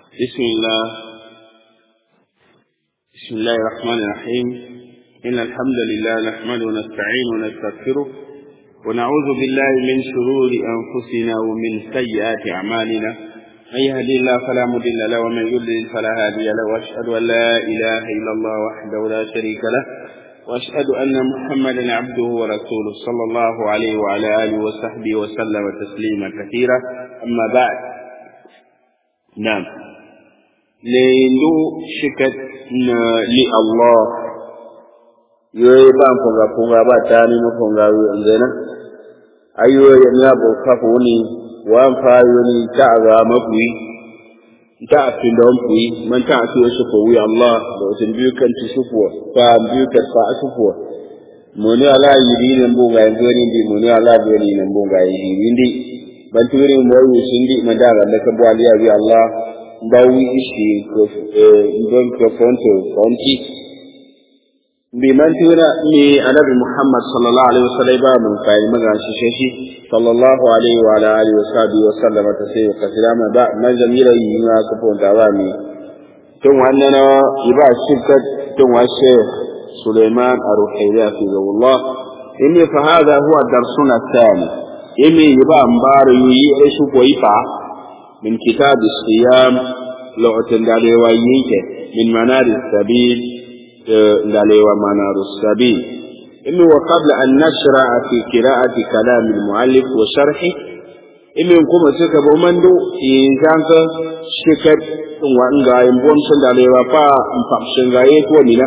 بسم الله بسم الله الرحمن الرحيم إن الحمد لله نحمده ونستعين ونستغفره ونعوذ بالله من شرور أنفسنا ومن سيئات أعمالنا من يهدي الله فلا مضل له ومن يضلل فلا هادي له وأشهد أن لا إله إلا الله وحده لا شريك له وأشهد أن محمدا عبده ورسوله صلى الله عليه وعلى آله وصحبه وسلم تسليما كثيرا أما بعد نعم لندو شكت لله yoyi ba funga funga ba ta ni mu funga wi ngena ayo ya na bo ka ni wa fa yo ni ta ga mafui ta afin da mafui man ta asu su ko wi Allah da wajen biyu kan ci sufuwa fa biyu kan fa sufuwa mu ne ala yiri ne mbo ga ngoni ndi mu ne ala be ni ne mbo ga yiri ndi ban turi mo yi sindi man da ga da ka bo aliya wi Allah bawi ishi ko eh ndon ko fonto fonti bi man tuna ni annabi Muhammad sallallahu alaihi wasallam ba mun kai maga shi shi sallallahu alaihi wa ala alihi washabihi wa sallam ta sai ka salama ba na jamira yi ma ka fon da ba mi tun wannan iba shirka tun wa Sheikh Sulaiman Ar-Ruhayla fi Allah inni fa hada huwa darsuna thani inni iba ambaru yi aisu ko ifa min kitab as-siyam lo'atan dalewa yake min manari sabil لاليوا منار السبيل إنه وقبل أن نشرع في قراءة كلام المؤلف وشرحه إنه نقوم سكب ومندو إن كانت شكت وأنغا ينبون سن داليوا فا مفقشن غاية وننا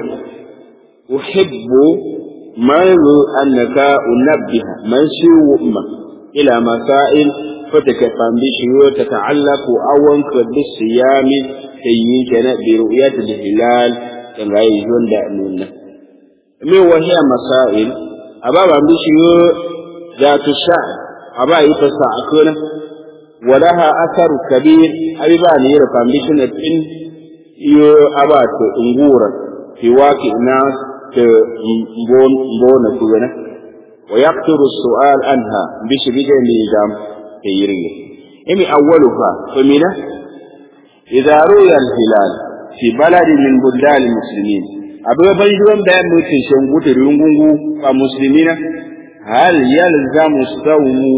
أحب ما أنك أنبه من سوء أمة إلى مسائل فتكفان بشيو تتعلق أولا بالصيام كي برؤية الهلال kan rayu zuwan da nuna. Me wahiya masail, a ba ba bi shi za ta sha, a ba yi fasa a kuna, walaha asaru kabir, abi ba ne yara foundation na tin iyo a ba ta ungura, fi waki na ta mbona kuna. Wa yaqturu su'al anha bi shi bi da ne jam ta yirge. Imi awwaluha, famina, idza ruya al-hilal fi baladi min buldal muslimin abu ban juwan da ya mutu shan gutu rungungu a muslimina hal yalzamu sawmu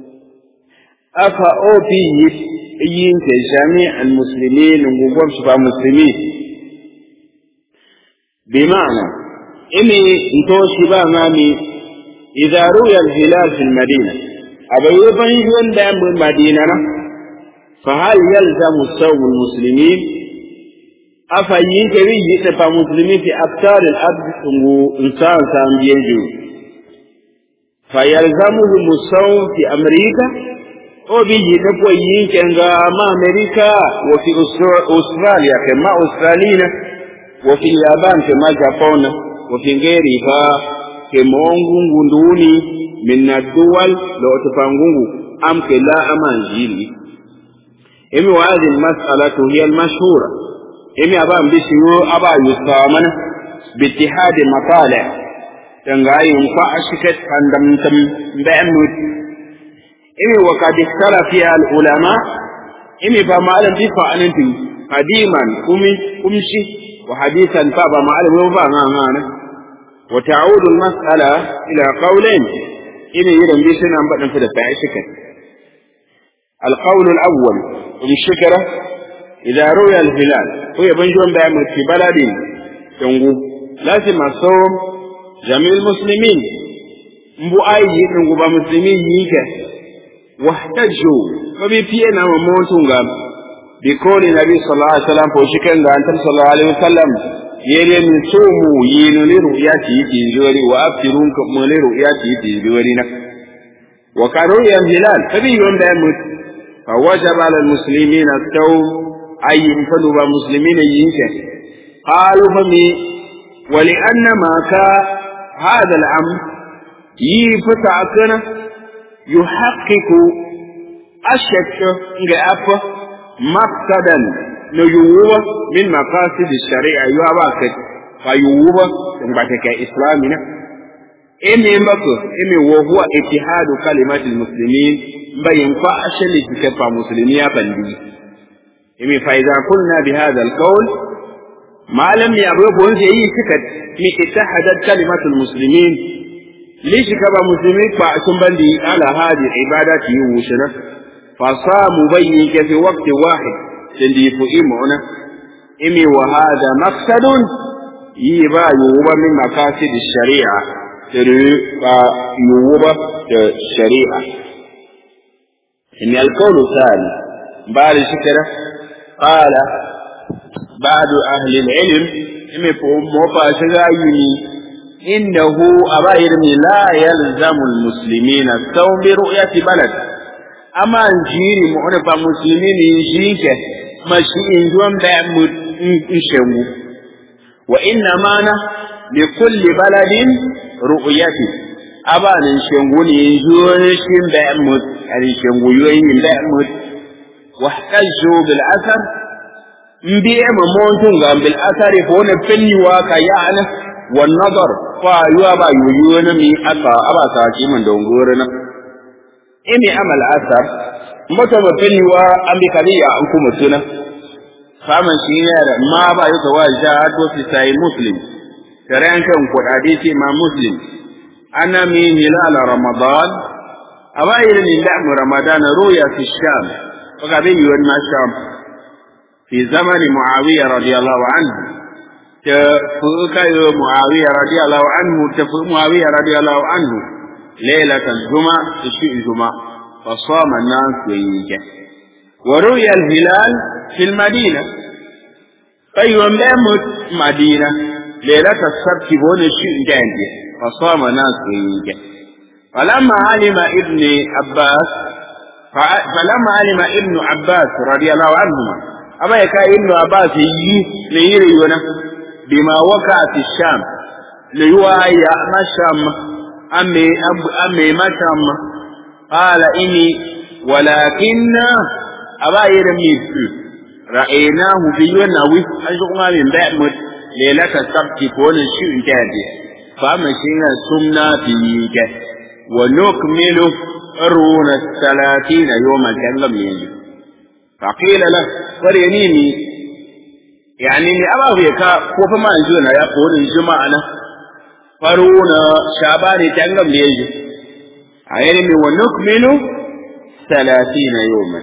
afa ofi yin ke jami al muslimin ngugwam su ba muslimi bi ma'ana ini into shi ba mami idza ruya al hilal fi al madina abu ban juwan da ya mutu madina na fa hal yalzamu sawmu al muslimin afa yin kari yi ta fa musulmi fi aftar al-abd tungu insan sam biyeju fa yalzamuhu musaw fi amrika o bi yi ta ko yin kenga ma amerika wa fi australia ke ma australina wa fi yaban ke ma japan wa fi ngeri fa ke mongungu nduni min duwal lo tafangungu am ke la amanjili imi wa hadhihi al-mas'alatu hiya al-mashhura imi aba mbishi yo aba yusa mana bittihad matali tanga yin fa ashikat andam tam ba'mud imi wa qad ikhtara fi al ulama imi fa ma'alam bi fa ananti qadiman kumi kumshi wa hadithan fa ba ma'alam yo ba nga ngana wa ta'udu al mas'ala ila qawlain imi yidan bi sunan badan fi da fa ashikat القول الأول الشكرة إذا روي الهلال هو يبنجون بأمر في بلد ينقو لازم الصوم جميع المسلمين مبو أي ينقو بمسلمين ييكا واحتجوا فبيبينا وموتون قام بقول النبي صلى الله عليه وسلم فوشكا أنت صلى الله عليه وسلم yele min somu yino ni ru'yati tinjori wa aftirun kuma ni ru'yati tinjori na wa kanu ya hilal tabi yonda mut fa wajaba al muslimina at-tawb أي فلو مسلمين ينك قالوا فمي ولأن ما كان هذا الأمر يفتعكنا يحقق الشك نجأف مقصدا نيوه من مقاصد الشريعة يوابك فيوه تنبتك إسلامنا إمي مكو إمي وهو اتحاد كلمات المسلمين بين فأشل تكفى مسلمية بندي imi fa idza qulna bi hadha al-qawl ma lam yabu sai yi suka mi ittahadat kalimatu al-muslimin lishi kaba muslimi fa sun bandi ala hadi ibadati wushina fa samu bayyin ke fi waqti wahid tindi fu imuna imi wa hada maqsadun yi ba yuwa min maqasid shari'a tiri ba yuwa da shari'a imi alqawlu thani بعد شكرة قال بعد أهل العلم imi fu mofa shiga yuni إنه أبائر لا يلزم المسلمين الصوم برؤية بلد أما نجيري معنفة مسلمين يجيك ماشي إنجوان بأمد إنشمو وإنما لكل بلد رؤيته أبا نشمو ينجوان شم بأمد نشمو يوين بأمد واحتجوا بالأثر مبيع ممونتون بالأثر فون فني واكا يعني والنظر فايوا با يويون مي أكا أبا ساكي من دونغورنا إني أمل أثر متى مفني وا أمي كذية أنكم سنة فمن شينير ما با يتوا جاءت في ساي مسلم ترين كم قد حديثي ما مسلم أنا من هلال رمضان أبا إلني لعم رمضان رؤيا في الشام وقبل يوم الشام في زمن معاوية رضي الله عنه تفوق معاوية رضي الله عنه تفوق معاوية رضي الله عنه ليلة الجمعة تشيء الجمعة فصام الناس ويجي ورؤي الهلال في المدينة فيوم يمت مدينة ليلة السبت بون الشيء جانجي فصام الناس ويجي فلما علم ابن عباس فلما علم ابن عباس رضي الله عنهما أما يكا ابن عباس يجي ليري بما وقع في الشام ليوايا ما شام أمي أمي ما شام قال إني ولكن أبا يرمي رأيناه في ينوي أشغل من بعمد ليلة السبت فون الشيء جادي فمشينا سمنا فيك ونكمل أرون الثلاثين يوما كلم يجي فقيل له فرينيني yani ne aba bai ka ko fa ma yanzu na ya ko din juma'a na faru na shabani tangam da yaji ayani mi wa nukmilu 30 yawman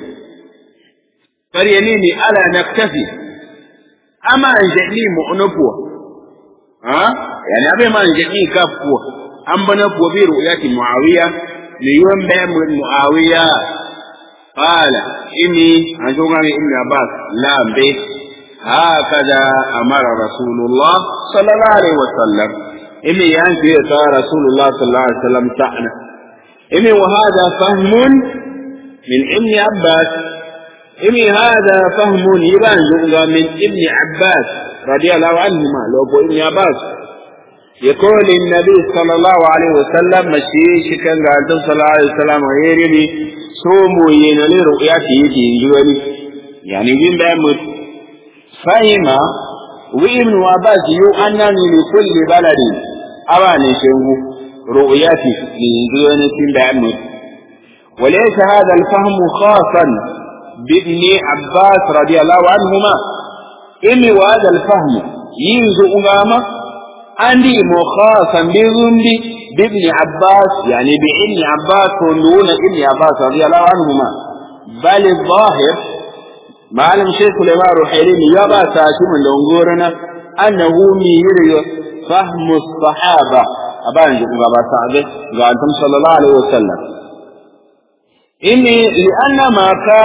faryani ni ala naktafi ama anjali mu unupo ha yani abe ma anjali kafu an bana ko bi ru'yati muawiya li yawm ba muawiya qala inni an joga ni ibn abbas la be هكذا أمر رسول الله صلى الله عليه وسلم إني ينفي رسول الله صلى الله عليه وسلم تعنا إني وهذا فهم من ابن عباس إني هذا فهم يبان من ابن عباس رضي الله عنهما لو ابن عباس يقول النبي صلى الله عليه وسلم مشي كان قال صلى الله عليه وسلم ويرمي صوموا ينالي رؤياتي يجي يعني وين بيموت فهم وابن عباس يو أنني لكل بلد أراني شنو رؤيتي من دون بعمل وليس هذا الفهم خاصا بابن عباس رضي الله عنهما إني وهذا الفهم ينزو أمامة عندي مخاصا بذنبي بابن عباس يعني بابن عباس دون ابن عباس رضي الله عنهما بل الظاهر malam Sheikh Sulaiman Ruhailini ya ba ta shi mun dongorana annahu mi yiri fahmu sahaba aban ji ga ba ta ga ga antum sallallahu alaihi wasallam inni li anna ma ka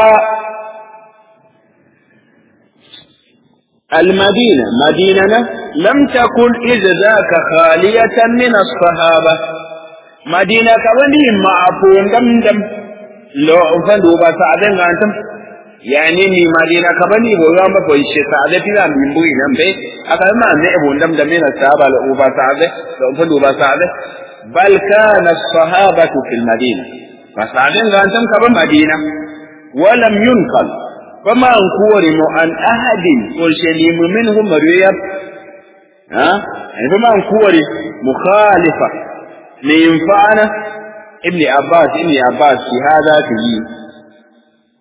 المدينة مدينة لم تكن إذ ذاك خالية من الصحابة مدينة كوني معفون دم دم لو فندوا بسعدين أنتم yani ni madina ka bani bo ya ma ko ishe ta da tira min bu ina be aka ma ne bo ndam da mena sahaba la uba sa'ade da fa uba sa'ade bal kana as-sahabatu fil madina fa sa'adin ga antam ka ba madina wa lam yunqal fama an kuwari mu an ahadin ko sheli mu minhum mariyab ha ai fama an kuwari mukhalifa li yanfa'ana ibn abbas ibn abbas fi hada fi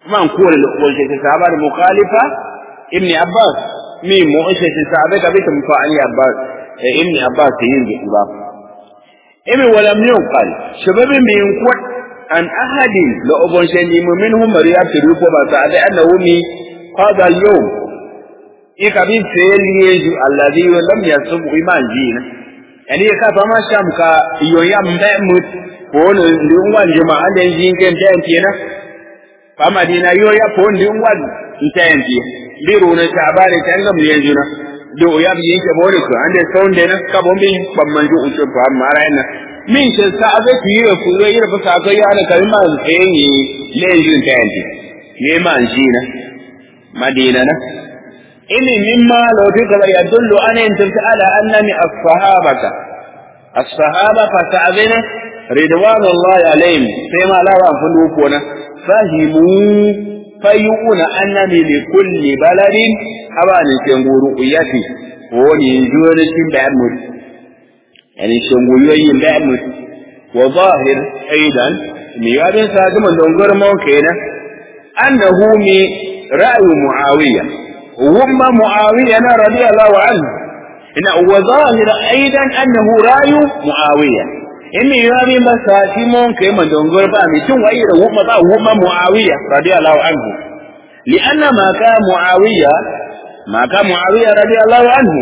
man kore da ƙolce ta sahaba da mukhalifa ibn abbas mi mu'ishe ta sahaba ka bita mufa'ali abbas ibn abbas yin da ba imi walam yunqal shababin bi yunkut an ahadin la ubon shani minhum mariyat ruko ba sa da annahu mi qada al-yawm ika bin sayyidu alladhi lam yasub iman jina yani ka fa ma sham ka yoya mbe mut ko ne ndungwan jama'a da yin kan ta kenan fa madina yoya ko ndungwan ta yanti biro ne ta bare ta ngam yanzu na do ya bi yake bore ko ande sonde na ka bombe bamman ju uce fa mara ina min ce sa abe ki yi ku yi da fa ka ya na kalma sai ni le ju ta yanti ne man shi na madina na ini mimma law tuka yadullu an anta ala annani as-sahabata as-sahaba fa ta'zina ridwanullahi alaihim sai ma lawa fundu ko na fahimu fayuna annani li kulli baladin abani shenguru uyati woni jure tin da mu yani shenguru yayin da mu wa zahir aidan mi yadin sa ga man dongar mu kenan annahu mi ra'yu muawiya wumma muawiya na radiyallahu anhu ina wa zahir aidan annahu ra'yu muawiya inni yabi masa timon kai man dongar ba mi tun wayi da wumma ba wumma muawiya radiyallahu anhu lianna ma ka muawiya ma ka muawiya radiyallahu anhu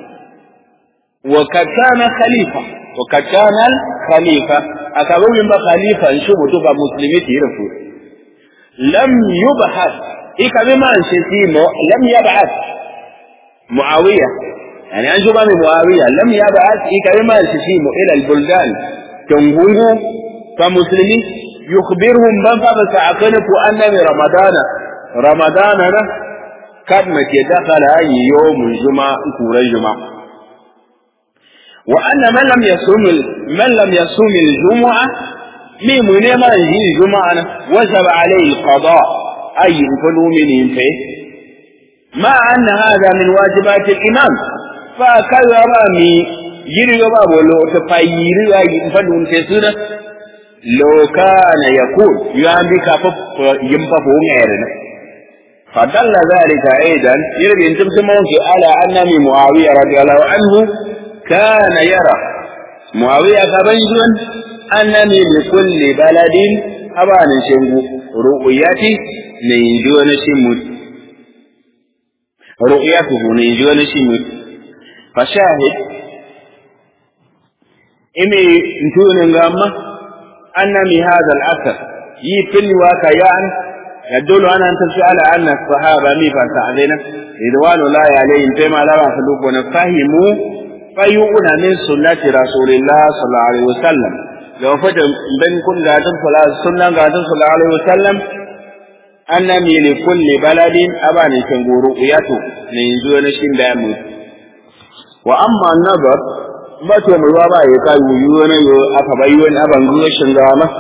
wa kad kana khalifa wa kad kana khalifa akabawi ba khalifa shi mutu ba muslimi tirafu lam yubhath ikabe man shi timo lam yab'ath muawiya يعني أنجو بامي معاوية لم يبعث إكرمة الششيم إلى البلدان تنغنغو فمسلمي يخبرهم من فبس عقلك أن رمضان رمضان قد متى دخل أي يوم الجمعة كورا الجمعة وأن من لم يصوم من لم يصوم الجمعة من من ما يجي الجمعة وجب عليه القضاء أي فلو من فيه مع أن هذا من واجبات الإمام فكذا رامي يري باب لو تفاير فدون تسنا لو كان يقول يعني كفف ينففه غيرنا فدل ذلك أيضا يري أن تبتمون على أن من معاوية رضي الله عنه كان يرى معاوية كبنجون أنني لكل بلد أبان شنغو رؤيتي من دون شمس رؤيته من دون شمس فشاهد إمي نتون نغاما أن من هذا الأثر يفل وكيان يدل أن أن تسأل أن الصحابة ميفا سعدنا رضوان الله عليهم فيما لا يخلق ونفهموا فيؤون من سنة رسول الله صلى الله عليه وسلم لو فتن بين كل قاتل صلى سنة قاتل صلى الله عليه وسلم أن من لكل بلد أبان شنقور رؤيته من دون شن دامود وأما النظر ba to mai ruwa ba ya kai wuyu wani yo aka bai wani aban zuwa shingawa ma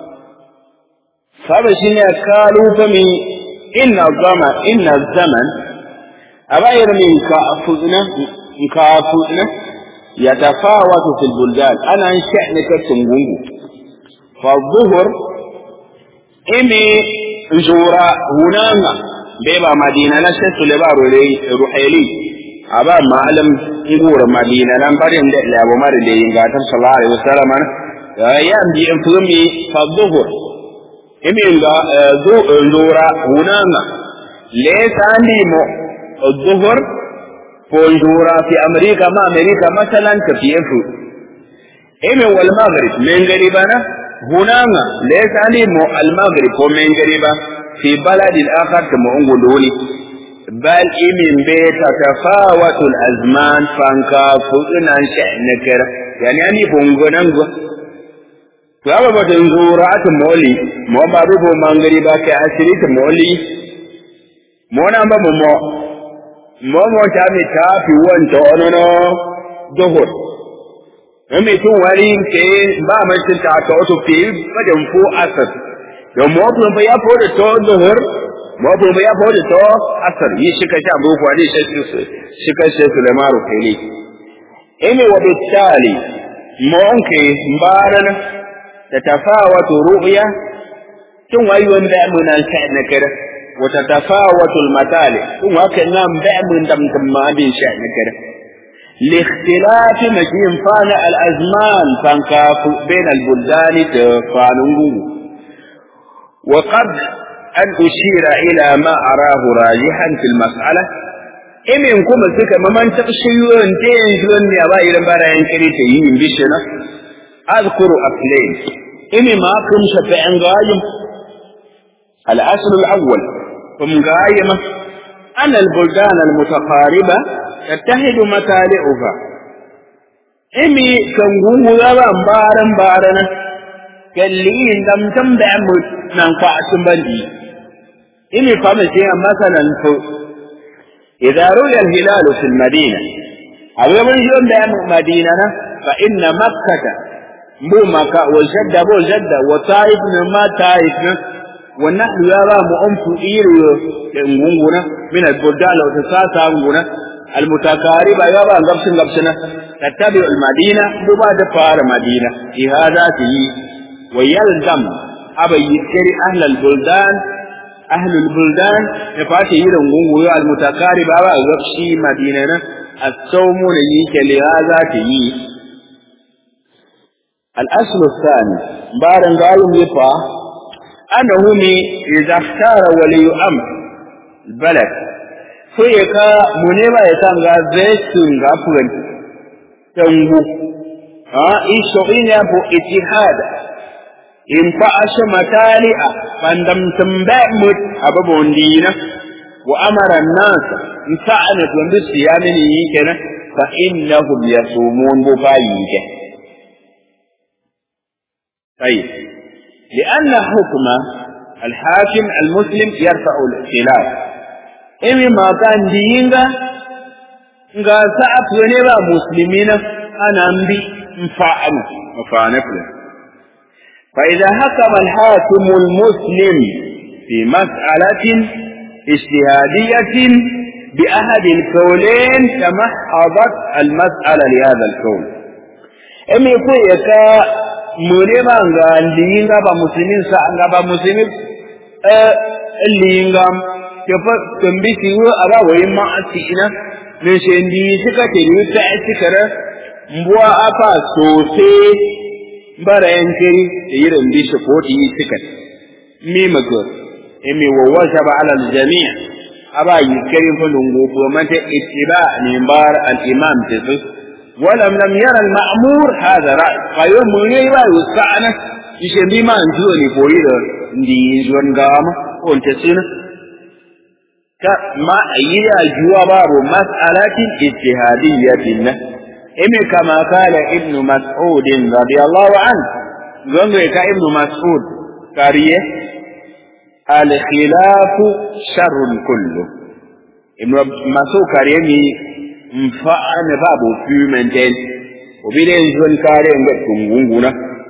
sabe shi ne kalu fa mi inna zama inna zaman abayar min ka afuzna ka afuzna ya tafawatu fil buldan ana an sha'ni ka tungungu fa dhuhur imi zura hunanga beba madina na sai sulebaro ruhaili aba malam ngura madina nan barin da labo mari da yin gatar sallallahu alaihi wasallam ya bi in fumi fa dhuhur imi ga zu zura hunanga le sandi mo dhuhur ko zura fi amerika ma amerika masalan ka fi yafu imi wal maghrib men garibana hunanga le sandi mo al maghrib ko men gariba fi balad al akhar kama unguduni bal imin be tatafawatu al-azman fanka fudunan sha'nakar yani ani fungunan go to aba batun zura'atu moli mo ba rubo mangari ba kai asiri ta moli mo na ba mo mo mo mo ta mi ta fi wanta onono dohor Ame tun wari ke ba mai ta ta to fi badan fu asar da mo ba ya fo da to dohor mabu ya fodi to asar yi shika sha bu kwani shika shi Sulaiman Rukaili imi wa bitali monke mbaran tatafawatu ru'ya tun wayi wani da mun nan sai na kare wata tafawatu almatali tun waka nan da mun dam dam ma bin sai na kare لاختلاف مجين فان الأزمان فانكاف بين البلدان فانونغو وقد أن أشير إلى ما أراه راجحا في المسألة إمن كما سكا ممن تقشيون تنجلون يا باي لنبارا ينكري تيين بشنا أذكر أصلين إمن ما كم شفعن غايم الأصل الأول كم غايمة أن البلدان المتقاربة تتحد مطالعها إمي كم غايم بارا بارا kalliin dam tam da mu nan fa sun bandi ini fa mai sai masalan to idza ruya al-hilal fi al-madina abu mun yon da mu madina na fa inna makkah mu maka wa jadda bu jadda wa taif na ma taif na wa nahnu ya ba mu amfu iriyo da ngunguna min al-budal wa tasasa nguna المتقاربة يابا غبشن غبشنا تتبع المدينة ببعد فار مدينة في هذا تيجي ويلزم أبا يذكر أهل البلدان أهل البلدان يفاتي يرون غنغو المتقارب أبا غبشي مدينة الصوم نيك لهذا تيي الأصل الثاني بارن قالوا يفا أنه إذا اختار ولي أمر البلد فيكا منيما يتنغى زيتون غافرن تنغو ها إيشو إنيا بو اتحاد in fa'ashe matali'a bandam tambamut ababon dina wa amara an-nas in sa'ana to ndu siyamini yikena fa innahum yasumun bu bayike طيب لأن حكم الحاكم المسلم يرفع الاختلاف إمي ما كان دينغا nga sa'af ne ba muslimina ana mbi mfa'ana mfa'ana fulani فإذا حكم الحاكم المسلم في مسألة اجتهادية بأحد الكونين تمحضت المسألة لهذا الكون أم يقول يكا مريما غاندين غابا مسلمين سأغابا مسلمين اللي غام كفا تنبيسي أبا ويما أتينا من شندي سكا تلو تأتكرا مبوا أفا سوسي bara yankiri da yi rambi shi ko ta yi tikat mi mako emi wa wasa ba ala jami'a aba yi kari fa lungu ko mata ittiba min bar al imam tasu ولم لم يرى المأمور هذا رأي فيوم من يبا يسعنا يشن بما انجو لي بويد دي جون غاما وانت سنة كما يا جواب مسألة اجتهادية إمي كما قال ابن مسعود رضي الله عنه زنغي ابن مسعود قريه الخلاف شر كله ابن مسعود قريه مفعن بابو في منتين وبيدين زن قريه نغت كنغونغونا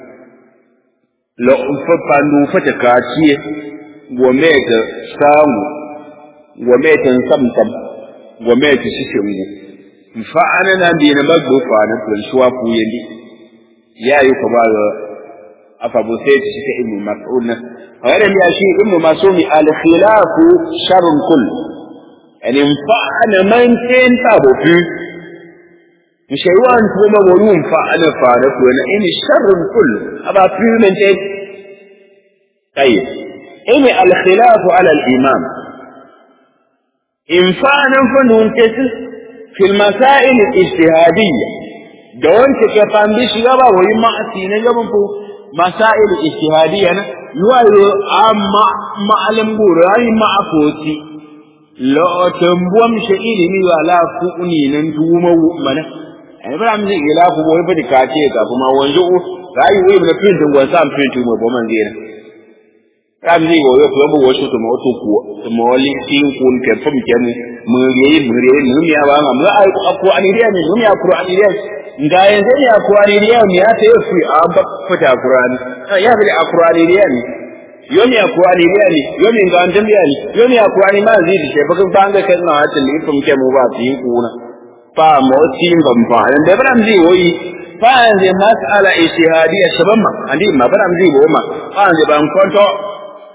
لو فبانو فتكاتيه وميت سامو وميت سمسم وميت ششنغو mfa'ana na bi na bagbo fa na tun shuwa fu yandi ya yi ko ba afa bu sai ci ka ibnu mas'ud na hayran ya shi ibnu mas'ud al khilafu sharrun kull yani mfa'ana man tin ta bo fi mshaywan kuma wani mfa'ana fa na ko na ini sharrun kull aba fi men tin tayyib ini al khilafu ala al imam in fa'ana fa nun kesu في المسائل الاجتهادية دون كفان بيش يبا وي ما أسينا يبا فو مسائل اجتهادية يوالو أما معلم بوراي ما أفوتي لا تنبوم شئيني مي ولا فؤني ننتوما ومنا أنا بلا مزي إلا فو بوي بدي كاتيه فما وانجو رأي وي من فين وانسان فين توما بومن زينا ramzi wo yo ko wo shu to mo to ku to mo li tin kun ke fum ke mu mu ye mu re mu mi aba ma mu ai ko ani riya ni mu mi qur'ani riya nga yanzu ne qur'ani riya mi ya ta yi a ba fita qur'ani ya bi qur'ani riya ni yo mi qur'ani riya ni yo mi ga andam riya ni yo mi qur'ani ma zai di ba kan banga kan na ta li fum ke mu ba tin kuna fa mo tin ban fa dan da ramzi wo yi fa yanzu mas'ala ijtihadiyya shaban ma andi ma ba ramzi wo ma fa yanzu ban kwanto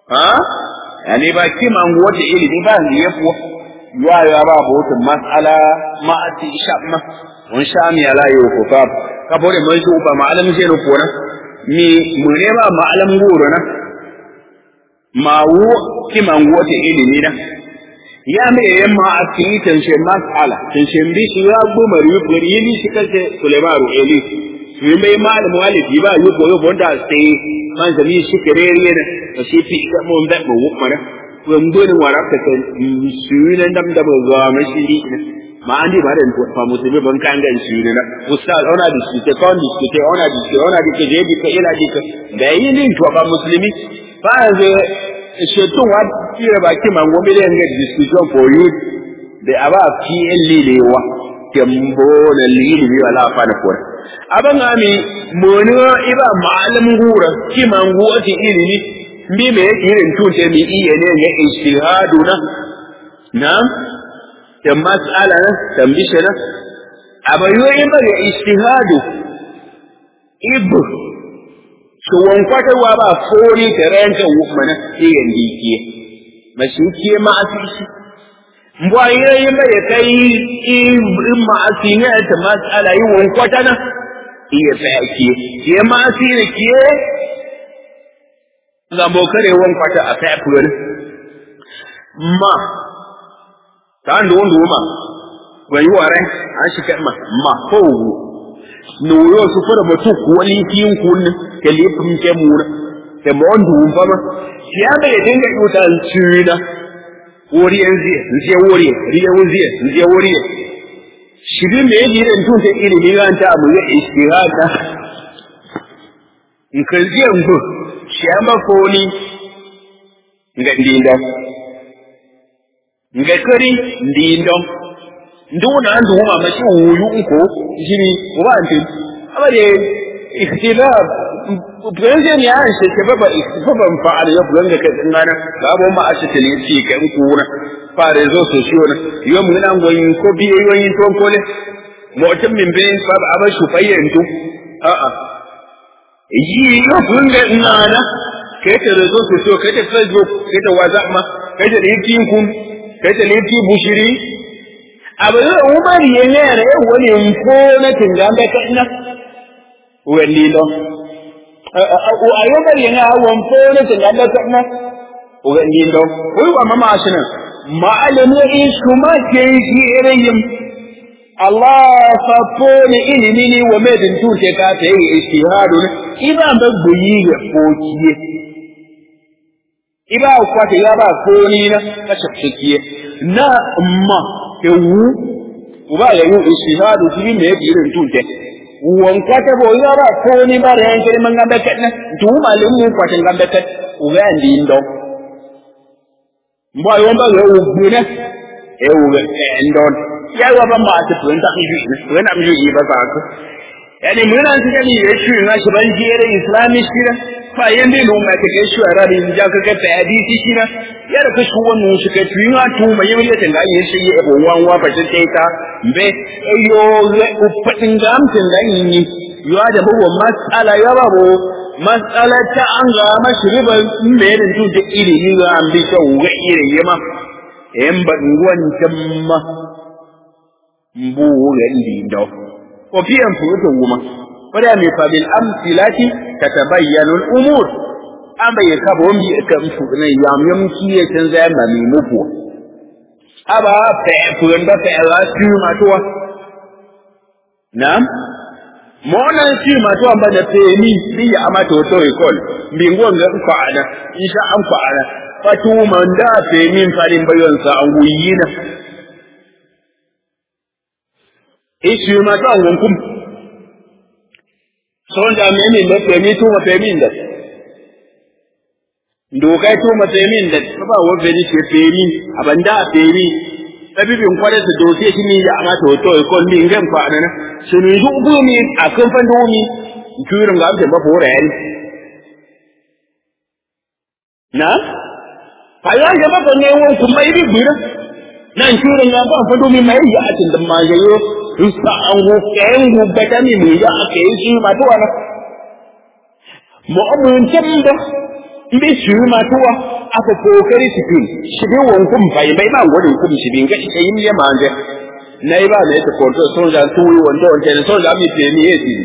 ha yani ba kima wata ilimi ba ne ya fuwa ya ya ba botun mas'ala ma ati shamma on shami ala yo ko fa ka bore mai su ba ma'alam je no kona mi mu ne ba ma'alam goro na ma wu kima wata ilimi na ya me yan ma ati tanshe mas'ala tanshe bi shi ya goma ri ko ri ni shi kace sulaimaru eli su mai malamu walibi ba yi koyo bonda sai man zami shi kerere ne ba shi fi ga mun da mu mara wando ne wara ka ta su ne dam da ba ga mashi ni ma andi ba da fa musulmi ban kan ga shi ne na ustaz ona di shi te kon di shi te ona di shi ona di ke je di ka ila di ka da yi ni to ba musulmi fa ze shetu wa tire ba ki man gobe da ga discussion for you da aba fi lilewa kembo na lili wala fa na kore aban ami mono iba malam gura ki mangu ati ilimi mbi me irin tunte mi iya ne ga ijtihadu na na ta mas'ala na tambishe na abayo iba ga ijtihadu ibu so won kwata wa ba fori ta ranka wumana iya ndikiye mashikiye ma asisi mbwa yi mai kai in ma'asi ne ta mas'ala yi won kwata na iya tsaki ke ma'asi ne ke zambo kare won kwata a kai furen ma ta ndo ndo ma wani ware an shi kai ma ma ko no yo su fara mutu wani kin kun ke lifin ke mura ke mo ndu ba ma ya bai dinga yuta tsina wori yanzu nje wori riya wuri nje wori shiri me yake irin tun ta ilimi ran ta abu ya istihada in kan ji yanzu shi an ba foni nga ndinda nga kari ndindo nduna ndu ma ma shi wuyu ko jiri wa anti abare ikhtilaf President ya shi ke baba baba fa'ala ya bugan ga kan ngana babu ma ashi tele ci kan kuna fare zo so shi wona yo mun nan goyin ko biye yoyin ton kole mutum min be baba aba shu fayyan to a a yi yo bugan ga ngana kai ta zo so so kai ta facebook kai ta whatsapp ma kai ta linkin kun kai ta linkin bushiri abu da umar yana ne wani ko na tingambe kana wani lo a yau bari yana awon fone ta na da kuma ugangi ndo wai wa mama ashina ma'alimi in kuma ke shi irin Allah fa fone ilimi ne wa mai din tuke ka ta yi istihadu ne iba ba guyi ga fokiye iba kwata ya ba foni na kashe fokiye na amma ke wu uba ya yi istihadu shi ne irin tuke wanka ta bo ya ba ko ni ba da yanke man gambe kat na tu malum mu kwatin gambe kat u ga ndi ndo mbo yo ba yo u ne e u ga ndo ya wa ba ma ta tun ta ki ji wani am ji ba ka ko yani mun an ji ni ya shi na shi ban jere islami shi na fa yande no ma ka shi ara da ja ka ka ta hadisi shi na ya da kashi wannan shi ka tuyi ha tu mai yi ta ga yin shi ya bo wan wa ba ta ta be yo u fatin ga amtin da yin yo da bawo mas'ala ya ba bo mas'ala ta an ga mashriban me da tu da iri ni ga an bi ta wa iri yema en ba ngwan tamma mbu ga ndi ndo ko fiyan furutu guma wada mai fabil amsilati tatabayyanu al-umur an bai ka bo mi ka mu ne yam yam ki ya can zai ma mi muku aba fe furan ba fe la su ma to nam mo nan shi ma to ba da fe ni bi ya ama to to ikol bi ngon ga fa ana insha an fa ana fatu man da fe min farin bayon sa an guyina ishi ma to an kum son da me min da fe mi to ma fe min da dokai to matsayin da ba wa feri ke feri abanda a feri tabibin kware su dose shi ne ya amata wato ko ni ngam fa anana su ni ju bu mi a kan fan do mi turin ga amsa ba fora yani na fa ya ga ba ne won kuma yi bira nan turin ga ba fa do mi mai ya atin da ma yayo rusa an go kayan go bata mi mu ya aka yi shi ma to wana mu amun tamba mbi su ma tuwa aka kokari su fin shi bin wankun bai bai ba gwadin kun shi bin ga ita yin ya manje na yi ba da yake kwanto son da tuwi wanda wanda da son da mi fe ni yesi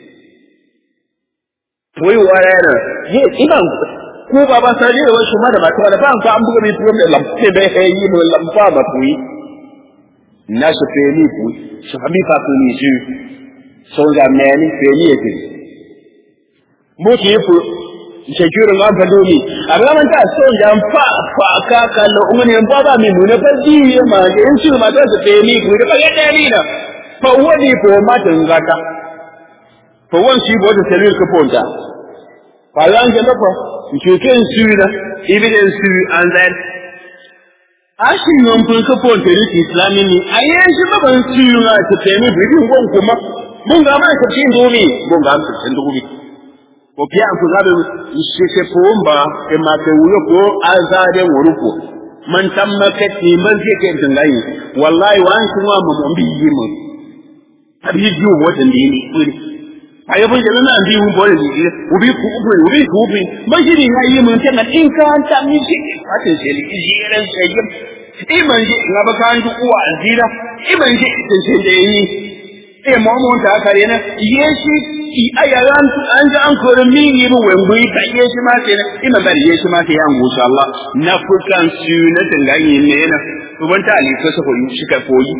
tuwi wa yana ye ina ko ba ba sai da wasu ma da ba ta da ba an buga mi tuwa da lamfe bai kai yi mu lamfa ba tuwi na su fe ni ku su habi fa ku ni su son da meni fe ni yesi mo ki fu securing an fa domi a raman ta son da fa fa ka kallo umane ba ba mi mu ne fa ji ma ga in su ma ta su fe ni ku da ba ga ni na fa wani ko ma ta ngata fa wan shi bo da selil ka ponta fa lan ga da fa ki ke su na evidence su and then ashin yon fun ka ponta ni islami ni ayen shi ba ban su na ta fe ni bi gon kuma mun ga ma ka cin domi mun ga ma cin domi ko pia ku zabe shike pomba ke ma ke wuyo ko azade wuruko man tamma ke ti man ke ke dangai wallahi wa an kuma mu mun bi yi mu abi ju wata ndi ni kuri ayo bun jana na bi mun bole ni ubi ku ubi ubi ku ubi man shi ni yi mun tan in ka an ta mi shi ate shi li ji ran sai iman ji na ba kan du uwa azira iman ji tin sai da yi e mo mo ta kare na yeshi i ayaran an ji an kore min yi bu wengu ka yeshi ma ke na ina bari yeshi ma ke yan insha Allah na fukan su na tangayi ne na to ban ta ali ko sa ko yi shi ka koyi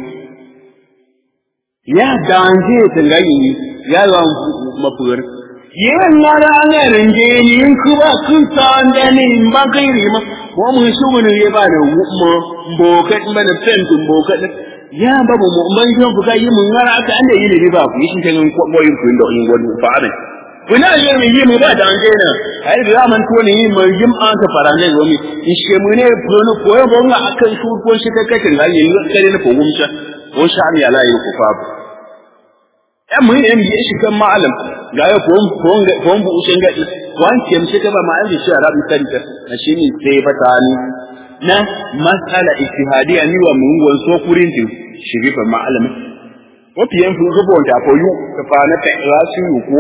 ya danje tangayi ya ga mafur yen na da an rinje ni in ku ba kun san da ni ba kai ri ma ko mun shi mun ye ba da mu bokat mana fentin bokat ya ba mu mun yi fuka yi mun ngara aka anda yi ne ba ku yi shi kan ko boyin ku inda in gwadu fa abe kuna yi mu yi mu ba da an na ai da man to ne yi mu yi an ka farande go mi in she mu ne prono ko ya bonga akan su ko shi ta katin ga yi kare ne ko gumsha ko sha mi ala yi ku fa ya mu ne mi shi kan ma'alam ga ya ko ko ko bu ushen ga wan ke mi ta ba ma'alam shi arabi kanta na shi ne sai fatani na masala ijtihadiya ni wa mun gon so kurin tin shigi fa ma'alami ko piyen fu rubo da ko yu ka fa na ta rasu yu ko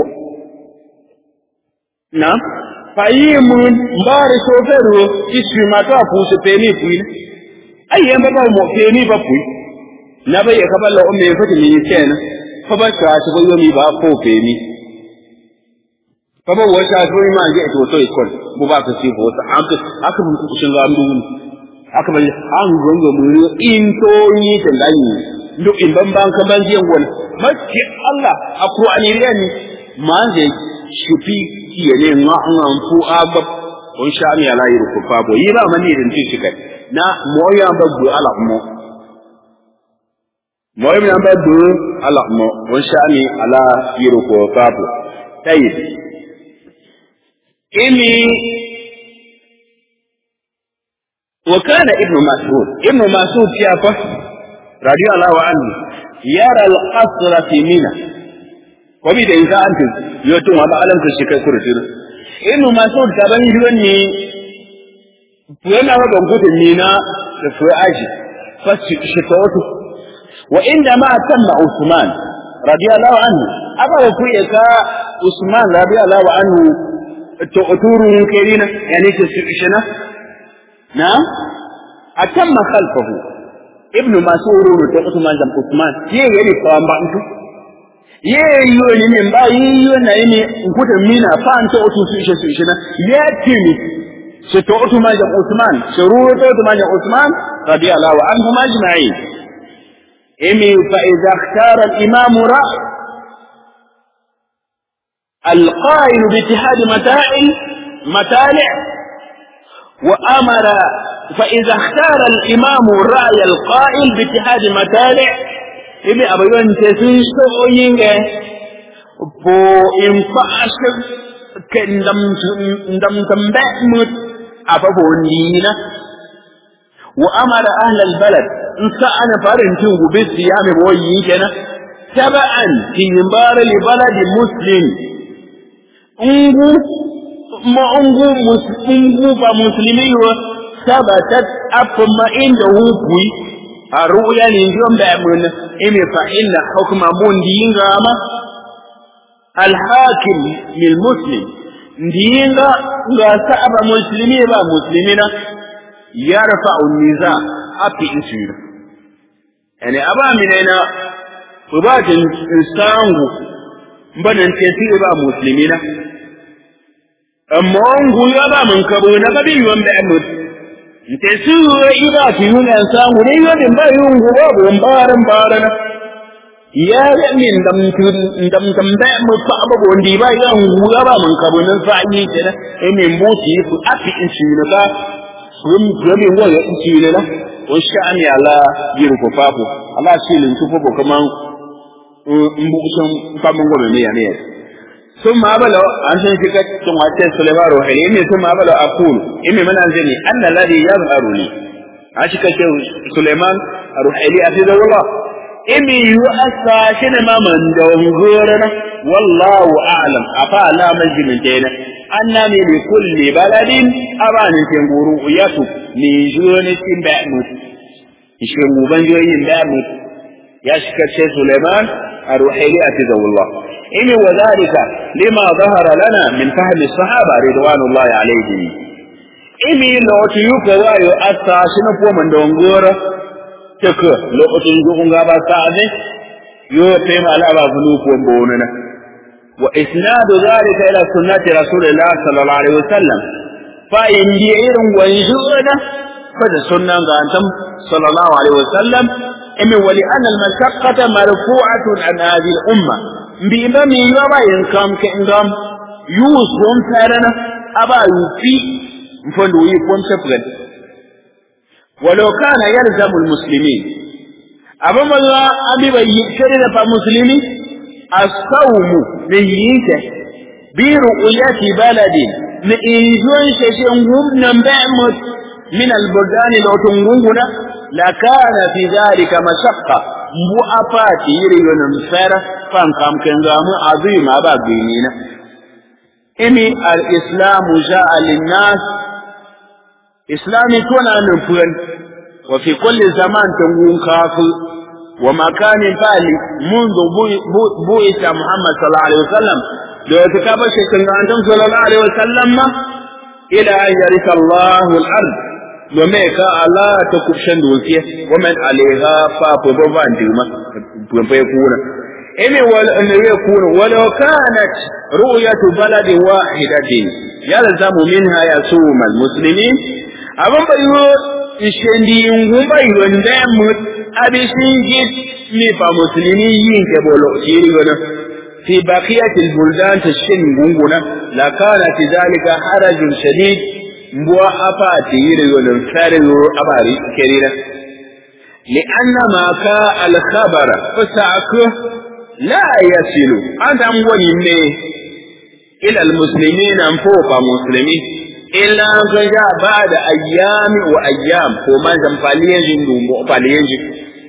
na fa yi mun mbare so fero isu ma ta fu se peni fu ni ai yan ba ba mo peni ba fu na ba ya kaballa o me fa ni kenan fa ba ta ta yo mi ba ko peni fa ba wata to ma je to to ikon bu ba ka si bo ta aka aka mun ku shin ga mun aka bari an gongo muri in to yi ta dani duk in ban ban kan ban jiyan wani mace Allah a Qur'ani ne ni man je shufi kiye ne nga an fu aba on sha mi ala yi ku fa bo yi ba mani din ti shi kai na moya ba du ala mo moya mi ba du ala mo on sha mi ala yi ku fa bo tayi ini وكان ابن مسعود ابن مسعود شافه رضي الله عنه يرى القصر في منى وبدا إذا أنت يوتم هذا علم تشكى كرتين ابن مسعود كبني يوني فينا وبنقول منى في أجي فشكوته وعندما تم عثمان رضي الله عنه أبا وكويك عثمان رضي الله عنه تؤتوره كيرينا يعني تسعشنا نعم أتم خلفه ابن مسعود وتقط من زم عثمان يه يعني فان بانتو يه يو ni min ba yi yo na ni nkuta mina fan to otu su ishe su ishe na ya tini se to otu ma zam Uthman shuru to otu ma zam Uthman radiyallahu anhu majma'in imi fa idha ikhtara al-imam ra القائل باتحاد متاعل متالع وأمر فإذا اختار الإمام الرأي القائل باتحاد متالع إبي أبيون تسويش تقوين بو إنفاش كندم دم تنبأمت أبابو نينا وأمر أهل البلد إن كان فارنتين بالصيام بويين تبعا في مبار لبلد مسلم انغو ما انغو انغو فمسلمي ثبتت أفما عنده كوي الرؤيا لنجوم بأمن إمي فإن حكم بون دين غاما الحاكم للمسلم ndinga nga sa'aba muslimi ba muslimina yarfa'u niza api isira yani aba minena ubatin sangu mbanan tesiri ba muslimina amma ngu ya ba mun kabo na gabi yuwan da amut tesiru ida fi yunan sangu ne yodin ba yungu ba bon baran barana ya ga min dam tun dam dam da mu fa ba bon di ba ya ngu ya ba mun kabo nan fa yi kenan e min moti fu api in shi ne ba sun gami wa ya in shi ne na o sha'ani ala yiru ko papo ala silin tu ko kaman mbu sun fa mun gobe ne ya ne ثم أبلغ عن شيء ثم أتى سليمان روحي ثم أبلغ أقول إني من أنزلني أن الذي يظهر لي عشك سليمان روحي لي أفيد الله إني يؤسى شنما من دونغورنا والله أعلم أفا لا مجد من تينا أنني لكل بلد أبان تنغورو يسو من جون تنبأمت يشكو بنجوين بأمت يشك سليمان روحي لي أفيد الله إن وذلك لما ظهر لنا من فهم الصحابة رضوان الله عليهم إني لو تيوك وايو أتا شنفو من دونغورا تك لو تنجوك غابا سعدي يو تيم على أبا فلوك ومبوننا وإسناد ذلك إلى سنة رسول الله صلى الله عليه وسلم فإن ديئر ويجونا فد سنة أنتم صلى الله عليه وسلم إن ولأن المشقة مرفوعة عن هذه الأمة mbima mi yaba yin kam ke ngam yus bom tarana aba yufi mfondo yi bom sepgan walau kana yalzamu almuslimin abama la abi ba yikere da fa muslimi as-sawmu bi yike bi ru'yati baladin ni injon sheshe ngum nan ba'mut min al-buldan law tungunguna la kana fi dhalika mashaqqa mbu afati yiri yonon fera fan kam kengamu azima ba binina imi al-islam jaa lin-nas islami tuna nufun wa fi kulli zaman tungun kafu wa makanin fali منذ بوئت محمد صلى الله عليه وسلم لو تكابر شكرا أنتم صلى الله عليه وسلم إلى أن يرث الله الأرض domin ka Allah ta kubshan dokiya waman alaiha fa fa ban dima ban fa kuna ene wal an yakuna walau kanat ru'yatu baladin wahidatin yalzamu minha yasum almuslimin aban bayo ishendi ngumba yonda mu abishin git ni fa muslimi yin ke bolo shiri wana في بقية البلدان تشن غنغنا لكانت ذلك حرج شديد mbuwa afa ti yiri yolin fari yoro abari kerina li anna ma ka al khabara fasaku la yasilu adam wani ne ila al muslimin an fofa muslimi illa ga ja ba da ayyami wa ayyam ko man zan faliyen jin dumbo faliyen jin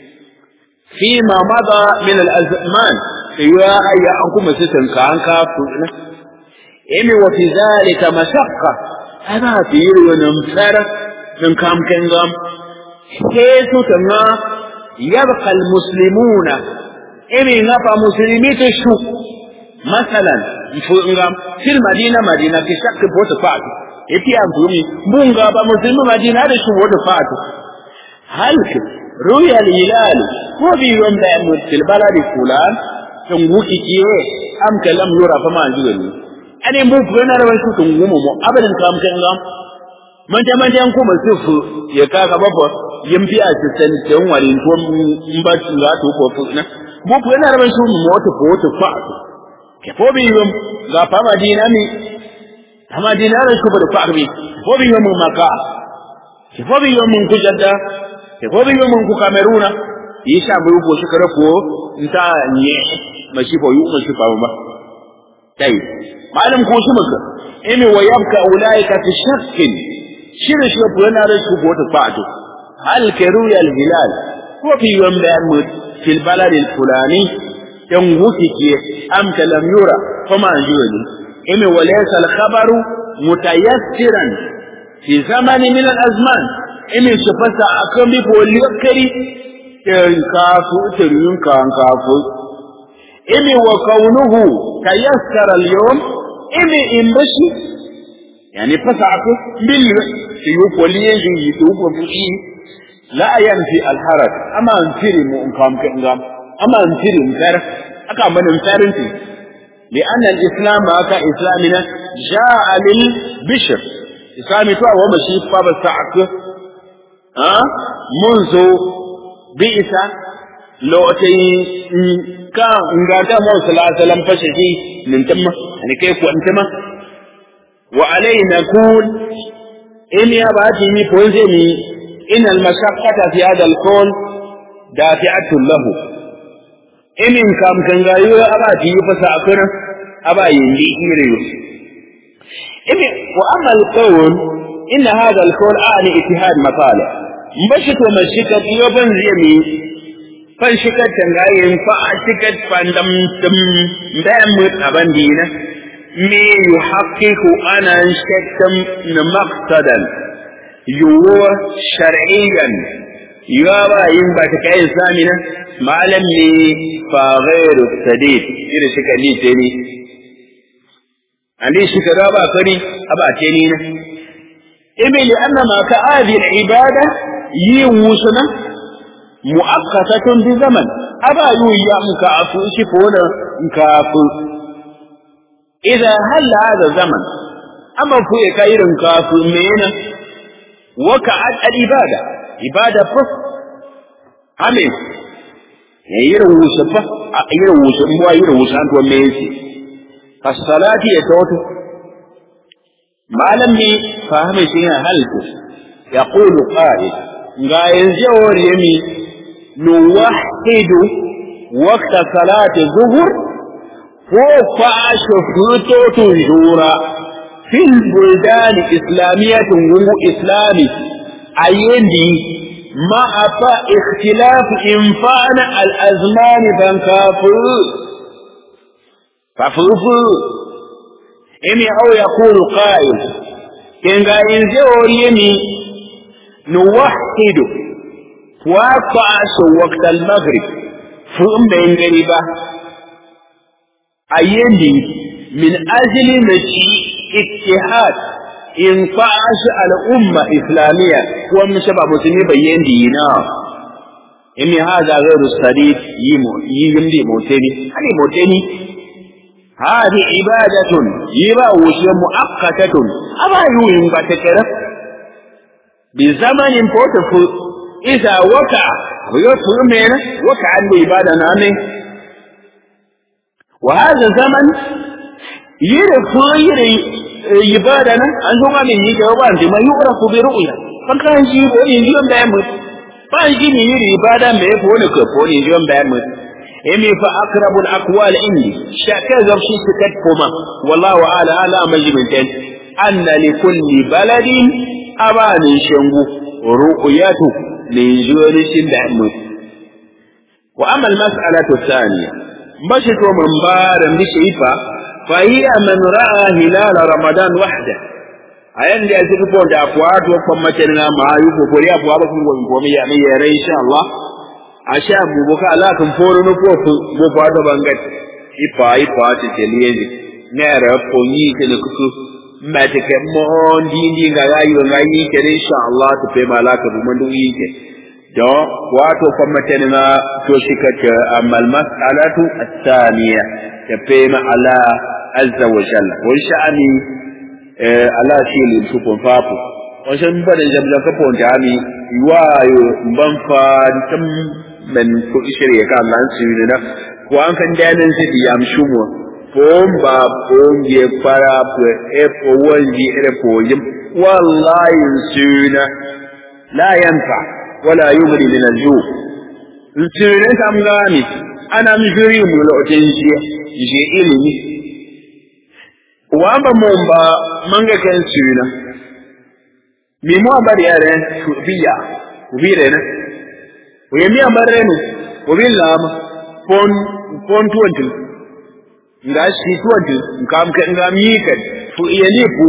fi ma mada min al azman ya ayya an kuma sitan ka an ka funa imi wa fi zalika mashaqqa ana fi yi wani tsara din kamken gam ke su tanga yabqa almuslimuna imi nafa muslimi ta shu masalan fu ngam fil madina madina ki shakki bota fatu yafi an tumi mun ga ba muslimi madina da shu bota fatu hal ruya al-hilal ko bi wanda mu fil baladi fulan tunguki kiye am kalam yura fa ma jiwani ane mu ku yana rawan su tun gumu mu abadin kam kan gam man ta man tan kuma sufu ya ka ga babba yin biya su san tan wari to in ba su za to ko na mu ku yana rawan su mu wata ko wata fa ke ko bi yum ga fa madina mi fa madina ran su da fa bi ko bi yum maka ke ko bi yum ku jadda ke ko bi yum ku kameruna yi sha bu ko shi kare ko nta nye mashi ko yu mashi fa ba tai malam ko shi maka imi wa yabka ulaika fi shakkin shirin shi ko yana da su bota fa'atu hal karu ya hilal ko fi yom da mu fil balad al fulani dan wuki ke am lam yura kuma anjuri imi wa laysa al khabaru mutayassiran fi zamani min al azman imi shi fasa akan bi ko likari kan kafu tirin kan kafu imi wa kaunuhu tayassara al yawm ime in bashi yani fasa ako bil fi yuqoli yi yi ko fushi la yanfi al haraj ama antiri mu in kam kan gam ama antiri mu kar aka manin tarinti لأن الإسلام أكا إسلامنا جاء للبشر إسلامي تو هو مشي بابا ساعك ها منذ بئس لو تي كا ngata mu sallallahu alaihi wasallam fashe shi min tamma ne kai ku antama wa alaina kun in ya ba ti mi ko zai mi in al mashaqqata fi hada al qawl dafi'atun lahu inin kam kan gayo aba ti fasa akuna aba yindi ire imi wa amma al qawl inna hada al qawl ani ittihad masalih mbashit wa mashika yo ban zai fan shikat tangayin fa shikat fandam tum bayan mu aban dina me yuhaqqiqu ana shakkan maqsadan yuwa shar'iyyan yuwa yin ba ta kai samina malam ne fa ghairu sadid ira shika ni ce ni ali shika da ba kari aba ce ni na ibi li anna ma ka adi al ibada yi wusuna mu'akkasatun bi zaman aba yu ya muka afu shi ko da ka afu idza hal hada zaman amma fu ya kai irin ka afu mena wa ka al ibada ibada fa ame ya irin wusa fa a irin wusa mu irin wusa an to me yake as-salati ya tawtu malam ne fahimi shi halku yaqulu qa'id ga yanzu yawar yami نوحد وقت صلاة الظهر فوق شفوتو تنجورا في البلدان الإسلامية وهو إسلامي أيدي مع اختلاف إنفان الأزمان فانكافر ففرفر إمي أو يقول قائل إن قائل زور يمي نوحد وقعش وقت المغرب فهم بين غريبة أيدي من أجل مشي اتحاد إن قعش الأمة إسلامية ومشبع مسلمين بين دينا إن هذا غير الصديق يمدي موتيني هذه موتيني هذه عبادة يبا وشي مؤقتة أبا يوين باتكرة بزمن بوتفل إذا وقع ويطفل منه وقع العبادة نامه وهذا الزمن يرفع يري عبادنا أن هو من يجوان ما يعرف برؤية فكان يجيب يجيب بأمر فأجي من يري عبادة ما يفعل كفون يجيب بأمر إمي فأقرب الأقوال عندي شاكا زرشي سكتكما والله أعلى على مجمع أن لكل بلد أبان شنبو رؤيته لجورش دعمه وأما المسألة الثانية بشك من بار بشيفة فهي من رأى هلال رمضان وحده ayan da yake ko da afwa to kuma mace na ma yi ko kori afwa ba kun go ko mi ya mi yare insha Allah a sha bu bu ka ala kan foro no ko bu ba da bangat ifa ifa ti te liye ne ra ko ni ke ne ku ma te ke mo ndi ndi ga ga yi ga yi ke insha Allah to pe mala ka bu man du yi ke do wato kuma mace na to shi ka ta amal mas'alatu at-thaniya ta pe ma ala azza wa jalla wa sha'ani ala shi ne su kun fafu wajen bada jamla ka fon da mi wayo ban fa tam men ko shirye ka Allah su ne na ko an kan danin su ya mshumo fon ba fon je fara ko e ko wani ere ko yim wallahi suna la yanfa wala yughni min al-ju suna kam gami ana mjuri mu lokacin shi je ilimi wamba mumba manga ken suna mi mo ambar yare biya ubire na we mi ambar renu ubilla ma pon pon tuwantu nga shi tuwantu ngam ka ngam yi kan fu iya ni fu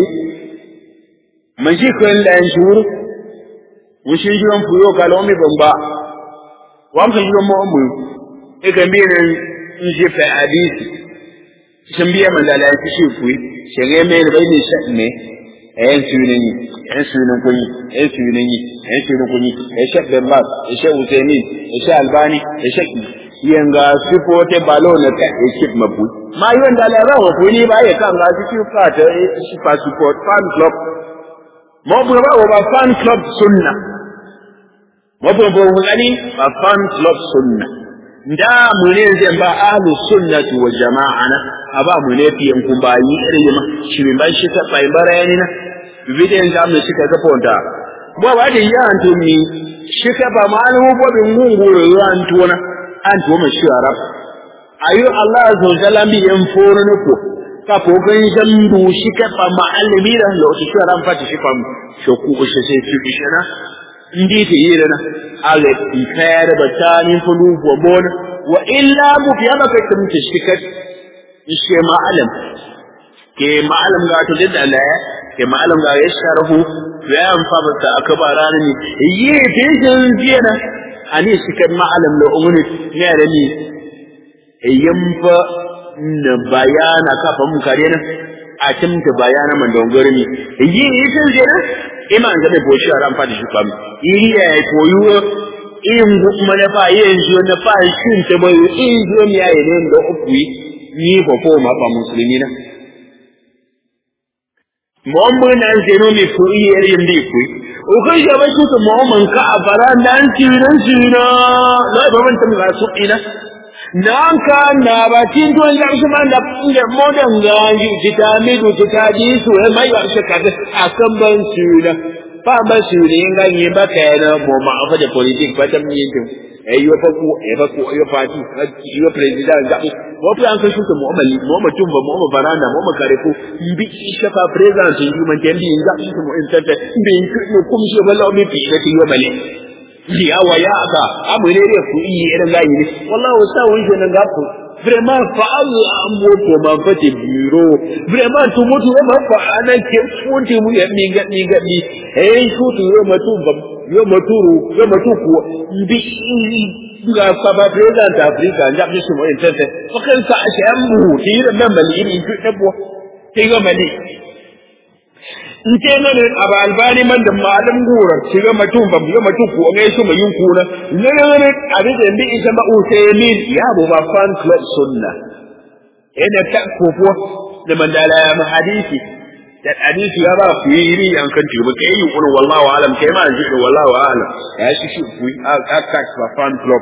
man shi ko la en shuru mun shi jiran fu yo kala mi bamba wam ka jiran mo mu e kan bi ne in je fa hadisi shin biya man da la shi fu shege me da bai ne sha ne eh sunan yi eh sunan kun yi eh sunan yi eh sunan kun yi eh sha bin bas eh sha usaini eh sha albani eh sha yanga sifote balo na ka ekip mabu ma yi wanda la rawa ko ni ba ya kan ga su fa ta shi fa support fan club mo bu ba ba fan club sunna mo bu bu ngani ba fan club sunna nda mu ne zai ba ahlu sunnati wal jama'ana aba mu ne fi kun ba yi irin ma shi bin ban shi ta bai barayani na bidiyan da mu suka ga fonta bo ba da ya anto mi shi ka ba malu bo bin ngunguru ya anto na anto mu shi arab ayu allah azza wa jalla bi en foro ne ko ka ko gan jambu shi ka ba ma'alimi da lo shi arab fa shi fam shoku ko shi sai fi shi na ndi ta yi da na ale ikayar batani fulu wa bona wa illa mu fi maka tumta shikat ishe ma'alam ke ma'alam ga to da Allah ke ma'alam ga ya sharhu ya amfa bata akbara ne yi bijin jina ani shikat ma'alam da umuni ne da ni yamfa na bayana kafa mun kare na a cimta bayana man dongore ni yi isin jina iman ga bo shi ran fadi shi kwam iri ya koyo in kuma na fa yin shi na fa shin ta bai in zo mi ya ne da uku ni ko ko ma fa musulmi na Muhammad nan sai no mi furi yar yin bi ku o kai ga ba shi to Muhammad ka a baran dan tiran shi na la ba man ta ga su ina nan ka na ba tin to da shi man da inda modan ga ji ta mi du ta ji su mai ba shi ka akan ban su na ba ba su ne ga yi ba ka na mo ma fa da politik ba ta mi yin eh yo fa ku eh fa ku yo party yo president ga mo fa an kashu mu amali mo ma tumba mo ma baranda mo ma kare ku bi shi fa president yi man tembi ga shi mu in tata bi ku kum shi balla mi bi da yo male ya wa ya aka amu ne ne ku yi irin gayi ne wallahi wasa wani shi nan ga ku vraiment fa Allah an moto ma fate biro vraiment to moto ma fa anan ke funti mu ya mi ga mi ga mi eh su to yo matu yo maturu yo matuku bi ga saba president Africa ya bi su mu in tete fa kan sa a shan mu ti da nan mali ni ku dabo ti ga mali in ce nan aba albani man da malam gura shi ga matun ba yo matuku o ngai su mu yin kuna ne ne ne abin da bi ita ma usaymin ya bu ba fan club sunna ina ta kofo da mandala ya hadisi da hadisi ya ba ku yi ri an kan tibu kai yi kullu wallahu alam kai ma ji wallahu alam ya shi shi ku a ka ba fan club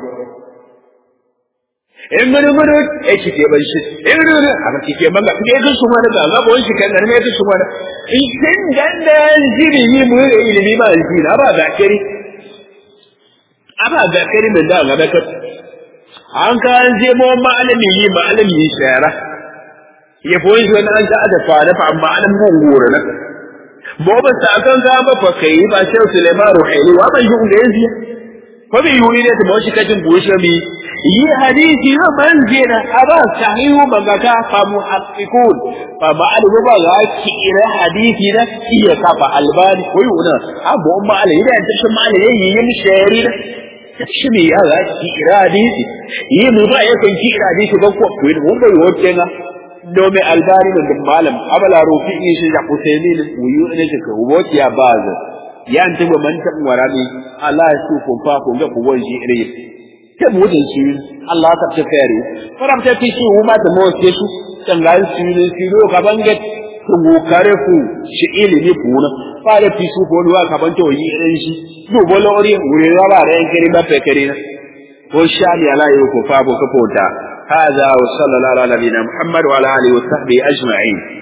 in mun mun e ki ke ban shi in mun aka ki ke manga ke ga su mana ga bon shi kan ne ke su mana in kin dan da jiri yi mu ilimi ba ji na ba ga kiri aba ga kiri min da ga ka an ka an je mu malami yi malami yi shara ya boye shi wani an ta da fara fa amma an mun gora na bo ba sa kan ga ba fa kai ba sai Sulaiman Ruhaili wa ban yi unga yanzu ko bai yi ne ta bashi kajin bushe mi yi hadisi na manzina aba sahihu magaka fa muhaqqiqun fa ma'alu ba ga kira hadisi na iya kafa albani ko yuna abu umma alai da ta shi mali yayi yin shari da shi me ya ga kira hadisi yi mu ba yakan kira hadisi ba ko ko mun bai wote na domin albani da malam abala rufi ne shi da kusaini ne wuyu ne ka wuce ya baza ya nti wa man tan warami Allah ya su kun fa kun ga ku wonji ire ke mu da shi Allah ta ta fere faram ta fi shi huma da mo ke su tan ga shi ne shi ro ka bange ku mu kare ku shi ilimi ku na fa da fi su ko ruwa ka banto yi ire shi do bolo ori wure ra ba ran kiri ba fe kiri na ko sha ni ala yi ku fa bo ka fota هذا وصلى الله على نبينا محمد وعلى اله وصحبه اجمعين